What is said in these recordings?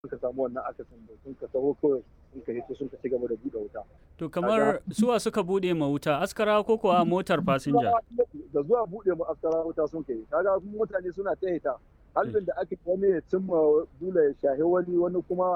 ka samu wannan akasin da sun ka taho kawai sun ka hito sun ka ci gaba da buɗe wuta. To kamar suwa suka buɗe ma wuta askara ko kuwa motar fasinja? Da zuwa buɗe ma askara wuta sun kai kaga mutane suna ta hita halin da aka wani ya cimma bula ya shahi wani wani kuma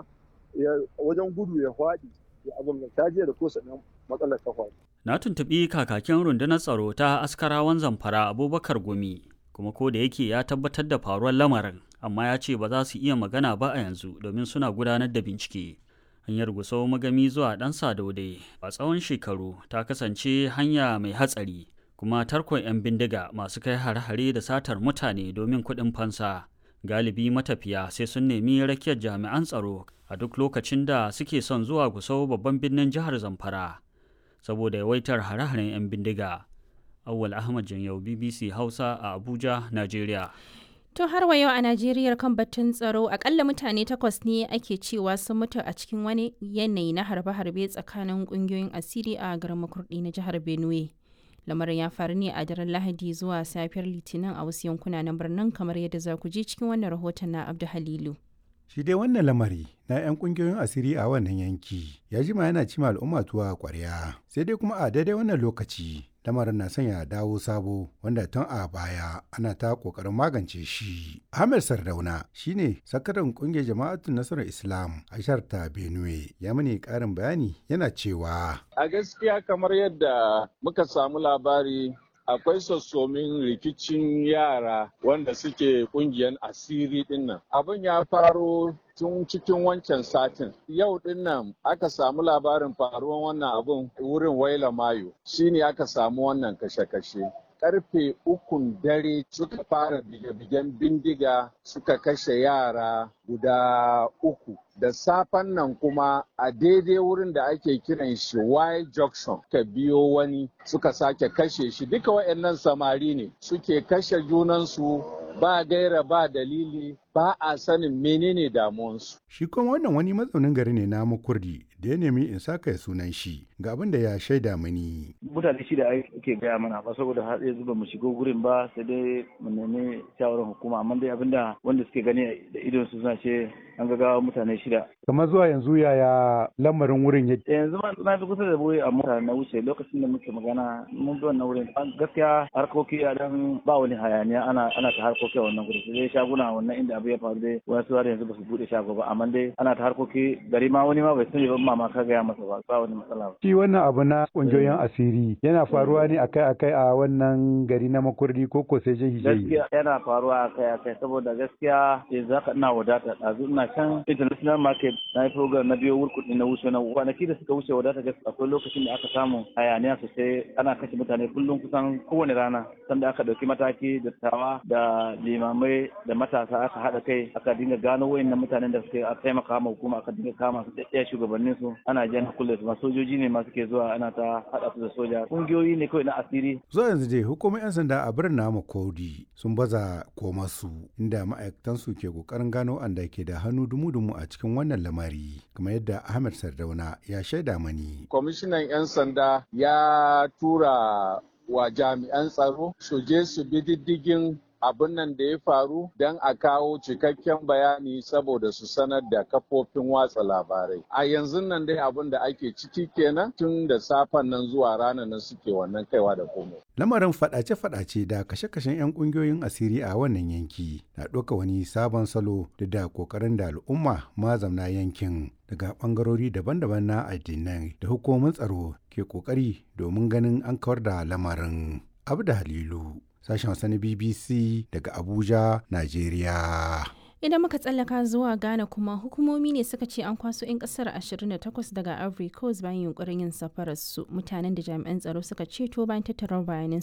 wajen gudu ya faɗi ya abin da ta da ko sanan matsalar ta faɗi. Na tuntuɓi kakakin rundunar tsaro ta askarawan zamfara Abubakar Gumi kuma ko da yake ya tabbatar da faruwar lamarin amma ya ce ba za su iya magana ba a yanzu domin suna gudanar da bincike. Hanyar Gusau magami zuwa ɗan Sadaude a tsawon shekaru ta kasance hanya mai hatsari kuma tarkon 'yan bindiga masu kai hare-hare da satar mutane domin kuɗin fansa. Galibi matafiya sai sun nemi rakiyar jami'an tsaro a duk lokacin da suke son zuwa Gusau babban birnin jihar Zamfara saboda yawaitar hare-haren 'yan bindiga. Awwal Ahmad Janyau BBC Hausa a Abuja, Najeriya. To har wa yau a Najeriya kan batun tsaro akalla mutane takwas ne ake cewa sun mutu a cikin wani yanayi na harbe-harbe tsakanin kungiyoyin asiri a garin makurdi na jihar Benue. Lamarin ya faru ne a daren Lahadi zuwa safiyar Litinin a wasu yankuna na birnin kamar yadda za ku je cikin wannan rahoton na Abdu Halilu. Shi dai wannan lamari na 'yan kungiyoyin asiri a wannan yanki ya jima yana cima al'umma tuwa kwarya sai dai kuma a daidai wannan lokaci lamarin na sanya dawo sabo wanda tun a baya ana ta kokarin magance shi. Ahmed Sardauna shine sakataren kungiyar jama'atun nasarar Islam a shar ta Benue ya mani karin bayani yana cewa. A gaskiya kamar yadda muka samu labari akwai sassomin rikicin yara wanda suke kungiyar asiri dinnan. Abin ya faro tun cikin wancan satin. Yau dinnan aka samu labarin faruwan wannan abun wurin waila mayo. Shine aka samu wannan kashe-kashe. Karfe ukun dare suka fara bige-bigen bindiga suka kashe yara guda uku. da safen nan kuma a daidai wurin da ake kiran shi Y junction ka biyo wani suka sake kashe shi duka waɗannan samari ne suke kashe junansu ba gaira ba dalili ba a sanin menene damuwansu. Shi kuma wannan wani mazaunin gari ne na makurdi da ya nemi in saka sunan shi ga abin da ya shaida mani. Mutane shi da ake gaya mana ba saboda har yanzu ba mu shigo gurin ba sai dai mu nemi shawarar hukuma amma dai abinda wanda suke gani da idon su suna ce an ga mutane shida. Kamar zuwa yanzu yaya lamarin wurin ya Yanzu ma na fi kusa da wuri a mota na wuce lokacin da muke magana mun bi wannan wurin. Gaskiya harkoki a dan ba wani hayaniya ana ana ta harkoki a wannan gurin sai shaguna wannan inda abu ya faru dai wasu har yanzu ba su bude shago ba amma dai ana ta harkoki gari ma wani ma bai sani ba mama ka gaya masa ba ba wani matsala ba. Shi wannan abu na kungiyoyin asiri yana faruwa ne akai-akai a wannan gari na makurdi ko ko sai jihi Gaskiya yana faruwa akai-akai saboda gaskiya yanzu haka ina wadata ɗazu ina can international market na yi program na biyo wurkuɗi na wuce na kwanaki da suka wuce wadata gaskiya akwai lokacin da aka samu hayaniya sosai ana kashe mutane kullum kusan kowane rana sanda aka ɗauki mataki da tawa da limamai da matasa aka haɗa kai aka dinga gano wayannan mutanen da suke taimaka ma hukuma aka dinga kama su ɗaya shugabannin su ana jan kulle su sojoji ne masu ke zuwa ana ta haɗa su da soja ƙungiyoyi ne kawai na asiri. Zuwa yanzu dai hukumar 'yan sanda a birnin namu Kodi sun baza koma su inda ma'aikatan su ke kokarin gano anda ke da hannu dumu-dumu a cikin wannan lamari kamar yadda Ahmed Sardauna ya shaida mani. Kwamishinan 'yan sanda ya tura wa jami'an tsaro su je su bi diddigin abin nan da ya faru don a kawo cikakken bayani saboda su sanar da kafofin watsa labarai. A yanzu nan dai abin da ake ciki kenan tun da safen nan zuwa ranar nan suke wannan kaiwa da komai. Lamarin fadace-fadace da kashe-kashen 'yan kungiyoyin asiri a wannan yanki na ɗauka wani sabon salo da da ƙoƙarin da al'umma mazamna yankin daga ɓangarori daban-daban na addinai da hukumomin tsaro ke ƙoƙari domin ganin an kawar da lamarin. Abu da Halilu. sashen Hausa na BBC daga Abuja, Najeriya. Idan muka tsallaka zuwa Ghana kuma hukumomi ne suka ce an kwaso 'yan kasar 28 daga Ivory Coast bayan yunkurin yin safarar su mutanen da jami'an tsaro suka ceto bayan tattara bayanan